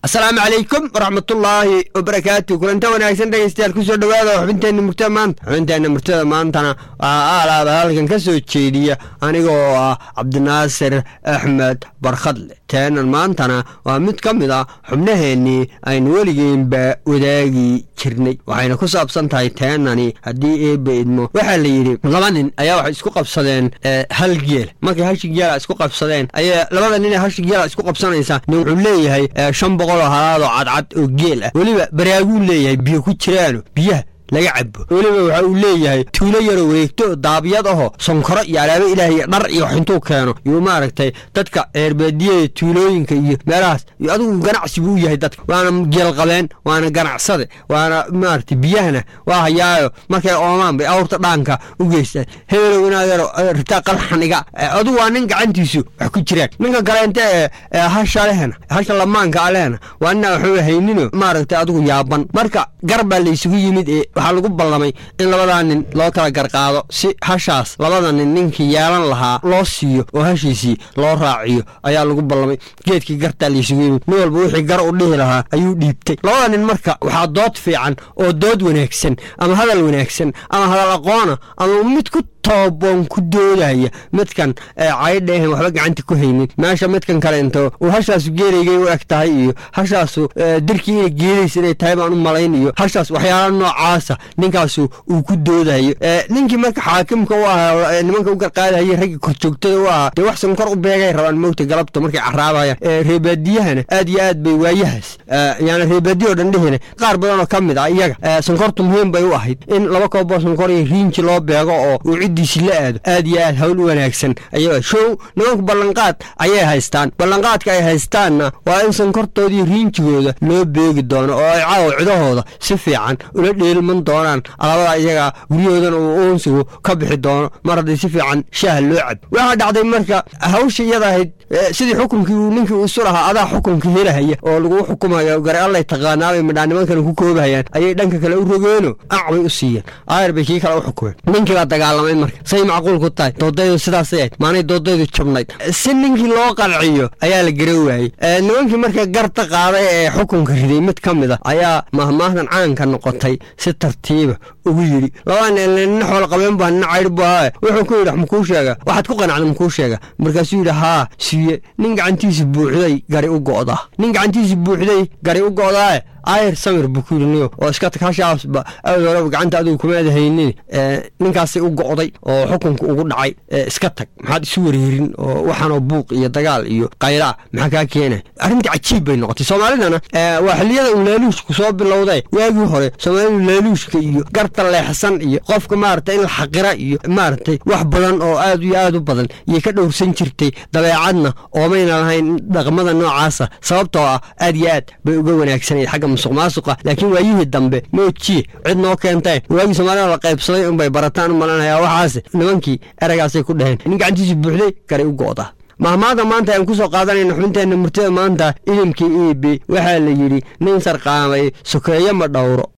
asalaamu calaykum waraxmatullaahi wabarakaatu kulanta wanaagsan dhegeystayaal kusoo dhowaada xubinteenna murtada maanta xubinteenna murtada maantana waxaa aalaaba halkan ka soo jeediya anigoo ah cabdinaasir axmed barkhadle teenan maantana waa mid ka mid ah xubnaheennii aynu weligeenba wadaagi jirnay waxayna ku saabsan tahay teenani haddii eebba idmo waxaa la yidhi laba nin ayaa waxay isku qabsadeen hal geel markay hashi geela isku qabsadeen ayaa labada nin ee hashi geela isku qabsanaysa nin wuxuu leeyahay shan boqol oo halaadoo cadcad oo geel ah weliba baraaguu leeyahay biyo ku jiraano biyaha laga cabo weliba waxa uu leeyahay tuulo yaroo wareegto daabyad ahoo sonkoro iyo alaabo ilaahiy dhar iyo wax intuu keeno yuu maaragtay dadka ceerbeediyada tuulooyinka iyo meelahaas iyo adigu ganacsi buu u yahay dadka waana geelqabeen waana ganacsade waana maaragtay biyahana waa hayaayo markay oomaan bay awrta dhaanka u geystaan hebelow inaadero ritaa qalxaniga adigu waa nin gacantiisu wax ku jiraan ninka kaleente ee hasha lehna hasha lamaanka alehna waa nina waxuu haynino maaragtay adigu yaaban marka gar baa laysugu yimid ee waxaa lagu ballamay in labadaa nin loo kala garqaado si hashaas labada nin ninkii yeelan lahaa loo siiyo oo hashiisii loo raaciyo ayaa lagu ballamay geedkii gartaa laysugu yimid nin walba wixii gar u dhihi lahaa ayuu dhiibtay labada nin marka waxaa dood fiican oo dood wanaagsan ama hadal wanaagsan ama hadal aqoona ama mid ku tooboon ku doodaya midkan caydheehen waxba gacanta ku haynin meesha midkan kaleento uu hashaasu geelaygay u eg tahay iyo hashaasu dirkii ina geelaysa inay tahay baan u malayn iyo hashaas waxyaala noocaasa ninkaasu uu ku doodayo ninkii marka xaakimka u ahaa nimanka u garqaadahayay raggii korjoogtada u ahaa dee wax sankor u beegay rabaan mowta galabta markay caraabayaan reebaadiyahana aad iyo aad bay waayahaas yaana reebaadiya oo dhan dhehina qaar badan oo ka mid ah iyaga sankortu muhiim bay u ahayd in laba kooboo sankor iyo riinji loo beego oo uu ciddiisi la aado aad iyo aad hawl u wanaagsan ay show nimanku ballanqaad ayay haystaan ballanqaadka ay haystaanna waa in sankortoodii riinjigooda loo beegi doono oo ay caawa cidahooda si fiican ula dheelman doonaan alabada iyaga guryahoodana uu uunsigu ka bixi doono mar haddii si fiican shaaha loo cab waxaa dhacday marka hawsha iyada ahayd sidii xukunkii uu ninkii isu lahaa adaa xukunka helahaya oo laguu xukumayo gare allay taqaanaabay midhaa nimankana ku koobahayaan ayay dhanka kale u rogeeno ac bay u siiyeen aayar bay kii kale u xukumeen ninkii baa dagaalamay marka say macquul ku tahay doodaydu sidaasay ahayd maanay doodaydu jabnayd si ninkii loo qanciyo ayaa la gara waayey nimankii marka garta qaaday ee xukunka riday mid ka mid a ayaa mahmaahdan caanka noqotay si tartiiba ugu yidhi labaa nina xool qabeen baa nina caydh bu ahaa wuxuu ku yidhi makuu sheega waxaad ku qanacda makuu sheega markaasuu yidhi haa siiye nin gacantiisi buuxday gari u go'da nin gacantiisi buuxday gari u go'daae ayr samir buu ku yidhi niyo oo iska tag hashaasba awd horeba gacanta adigu kumaada haynin ninkaasay u go'day oo xukunka ugu dhacay iska tag maxaad isu wareerin oo waxaanoo buuq iyo dagaal iyo qayraa maxaa kaa keenay arrintii cajiib bay noqotay soomaalidana waa xilliyada uu laaluushku soo bilowday waagii hore soomaalidu laaluushka iyo garta leexsan iyo qofka maaragtay in la xaqira iyo maaragtay wax badan oo aad iyo aad u badan iyay ka dhowrsan jirtay dabeecadna oomayna lahayn dhaqmada noocaasa sababtoo ah aad iyo aad bay uga wanaagsanayd xagga musuq maasuqa laakiin waayihii dambe moojiye cid noo keentay waagii soomaalida la qaybsaday unbay barataan u malanaya waxaase nimankii eragaasay ku dhaheen nin gacantiisi buuxday garay u go'da mahmaada maanta ayaan ku soo qaadanayna xubinteenna murtada maanta idilkii e b waxaa la yidhi nin sarqaamay sokeeyo ma dhowro